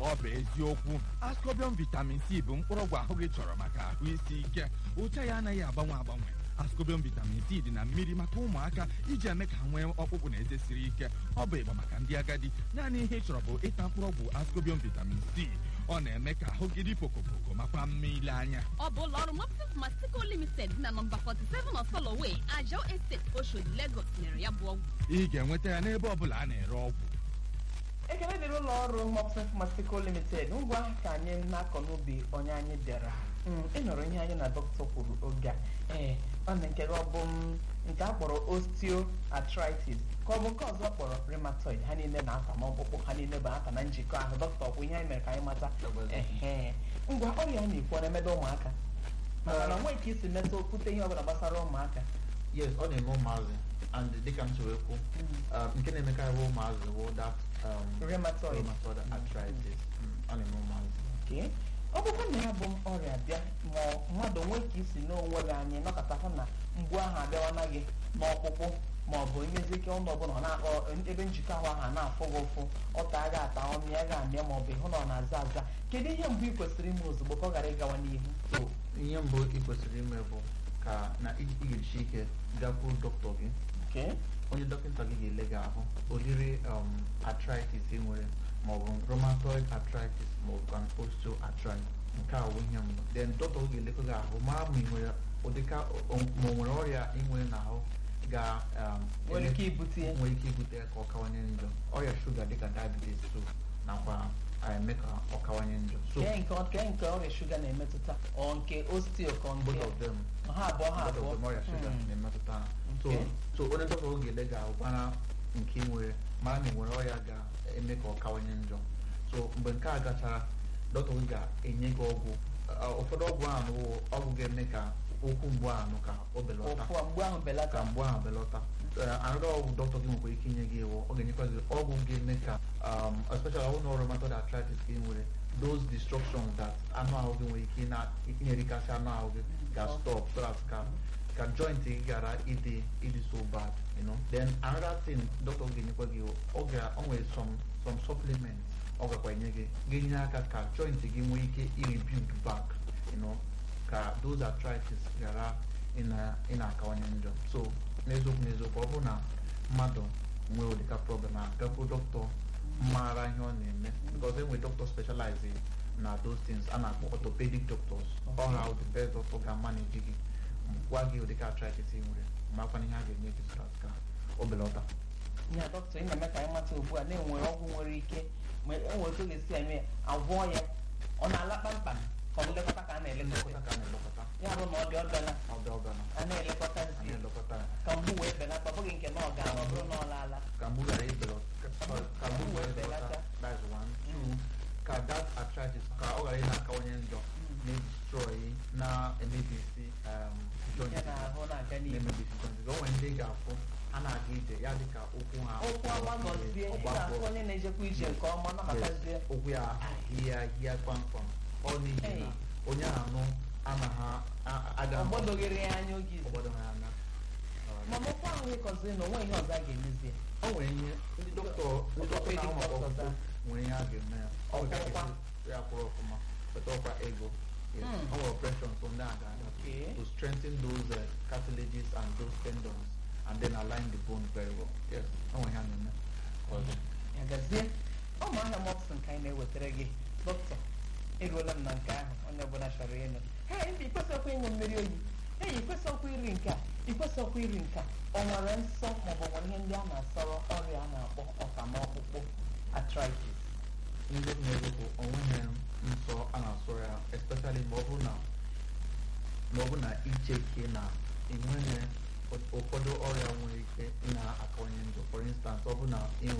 ọ bụ eziokwu ascobian vitamin c bụ mkpụrụọgwụ ahụ gị chọrọ maka ahụ isi ike ụcha ya anaghị agbanwe agbanwe ascobian vitamin c dị na mmiri maka ụmụaka iji eme ka ha nwee ọkpụkpụ na eze siri ike ọ bụ ịgba maka ndị agadi naanị ihe ị chọrọ bụ ịta mkpụrụọgwụ ascobian vitamin c ọ na-eme ka ahụ gị dị pokopoko makwa mma ile anya ọ bụ ụlọ ọrụ Mopsis Mastico Limited dị na nọmba 47 Osoloway, Ajao Estate, Oshodi, Lagos nyere ya bụ ọgwụ ị ga-enweta ya n'ebe ọbụla a na-ere ọgwụ ekele dịrị ụlọ ọrụ Mopsin Pharmaceutical Limited ngwa ka anyị na-akọ n'ubi onye anyị bịara Mm, ị nụrụ ihe anyị na dọkịta kwuru oge a ee ọ na nke gị ọ bụ m, nke a kpọrọ osteoarthritis ka ọ bụ nke ọzọ kpọrọ rheumatoid ha niile na-aka n'ọkpụkpụ ha niile bụ aka na njikọ ahụ dọkịta ọkwụ ihe anyị mere ka anyị mata ehe ngwa ọrịa a na-ekwu ọ na-emedo ụmụaka maka na onwe ka isi metụ okwute ihe ọbụla gbasara ụmụaka yes ọ na-eme ụmụazị and dịka m siri ekwu uh, nke na-emekarị bụ ụmụazị bụ that um, Rheumatoid. rheumatoid arthritis Mm, ọ na-eme ụmụazị Okay. ọ bụkwa na ya bụ ọrịa bịa ma mmadụ nwee ka isi n'onwe gị anyị nọkọta hụ na mgbu ahụ abịawana gị n'ọkpụkpụ ma ọ bụ imezi ike ọnụ ọbụla ọ na-akpọ ebe njikọ ahụ ahụ a na-afụ gị ụfụ ọta aga ata ọnụ ya ga-amịa ma ọ bụ ịhụ na ọ na-aza aza kedu ihe mbụ ị kwesịrị ime ozugbo ka ọ ghara ịgawa n'ihu so ihe mbụ ị kwesịrị ime bụ ka na ị ị ga-esi ike gakwuru dọkịta gị Okay. onye dọkịta gị ga-ele gị ahụ ụdịrị um, arthritis ị nwere maọbụ rheumatoid arthritis maọbụ an osteoarthritis nke a bụ ihe mbụ then dọkịta gị ga-elekọ gị ahụ mara ma ị nwere ụdịka o- ma o nwere ọrịa ị nwere n'ahụ ga um, nwere eme- ike ibute ya nwere ike ibute ya ka ọ kawanye njọ ọrịa shuga dịka diabetes so nakwa eme ka ọ kawanye njọ so kee nke kee nke ọrịa shuga na-emetụta ọ nke osteo ka ọ nke both of them ha abụọ ha both of abụọ them ọrịa shuga Hmm. na-emetụta ha. so Okay. so onye dọkịta oge ele ga-ahụ gbara nke ị nwere mara na ị nwere ọrịa ga-eme ka ọ kawanye njọ so mgbe nke a gachara dọkịta oge ga-enye gị ọgwụ Uh, ụfọdụ ọgwụ ahụ bụ ọgwụ ga-eme ka ụkwụ mgbu ahụ ka o belata ụfụ mgbe ahụ belata ka mgbu ahụ belata anụrụ ọgwụ dọkịta gị nwekwara ike inye gị iwu ọ ga-enyekwa gị ọgwụ ga-eme ka um, especially ọgwụ na rheumatoid arthritis ka ị nwere those destructions that anụ ahụ gị nwere ike ịna- inyerikasị anụ ahụ gị ga-stop so that ka ka joint gị ghara ịdị ịdị so bad you know then another thing dọkịta ga-enyekwa gị iwu, ọ ga o nwere some some supplements ọ gakwa enye gị ga-enye aka ka joint gị nwee ike i-rebuild back you know ka those arthritis ghara ịna- ị na-akawanye njọ so n'eziokwu n'eziokwu ọ bụrụ na mmadụ nwee ụdịka problem a gakwuru dọkịta maara ihe ọ na-eme because enwere dọkịta specialize na those things a na-akpọ orthopedic doctors ọ ha the best doctor ga-manage gị gwa gị ụdịka arthritis ị nwere makwana ihe a ga-enye gị so that ka o belata ya dọkịta ị na-eme ka anyị mata ugbu a na-enwere ọgwụ nwere ike ma enwere otu ọ ga-esi eme ya agwọọ ya ọ na-ala kpamkpam ka ọ bụ nlekọta ka a na-elekọta nlekọta ka a na-elekọta ya bụ na ọ dị ọbịala ọbịa ọbịa na a na-elekọta a zi na-elekọta ya ka mgbu wee belata ọ bụghị nke na ọ ga-ala ọ bụrụ na ọ laala ka mgbu ghara ibelata ka mgbu wee belata that's one two ka that arthritis ka ọ ghara ị na-akawanye njọ na-edestroy na-emebisi um, joint ya na-ahụ na-aga n'ihu na-emebisi joint o nwere ndị ị ga-afụ ha na-aga ije ya dịka ụkwụ ha ụkwụ agbagọzie ị ọgbakọ. ga-ahụ onye na-ejekwa ije nke ọma nọkọtazie Yes, ụkwụ ya ahịa ahịa kpamkpam ọ n'ihi Hey. na onye anụ anaghị aga ọgbọdoghere ya anya oge izu ọgbọdọ ha anya ma mụkwa ahụ ịkọziri na onwe ihe ọzọ a ga-emezie o nwere ihe ndị dọkịta ndị dọkịta na-ahụ maka Orthopedic ọgwụgwọ nwere ihe a ga-eme ya ọ Ọgwụgwọ. ga-esi ya kwụrụ ọfụma weta ọkwa ego Yes, Mm. ọ nwere operation so ndị a ga-aga Okay. to strengthen those uh, cartilages and those tendons and then align the bone very well yes ọ nwere ihe a na-eme ọzọ ya gazie ụmụ ahịa mọpsin ka anyị na-ewetara gị dọkịta eruola m na nke ahụ onye ọbụla chọrọ ịnụ hei mba ikwesịkwa ịṅụ mmiri oyi ei ikwesịkwa iri nke a ikwesịkwa iri nke a o nwere nsọ maọbụ nwere ihe ndị a na-asọrọ ọrịa a na-akpọ ọkamọkpụkpụ arthritis ndị na-ewepụ onweghị nsọ a na-asọ ya especially ma ọ bụ na ma ọ bụ na icheke na enweghị ụfọdụ ọrịa nwere ike ị na-akawanye njọ for instance ọ bụ na ị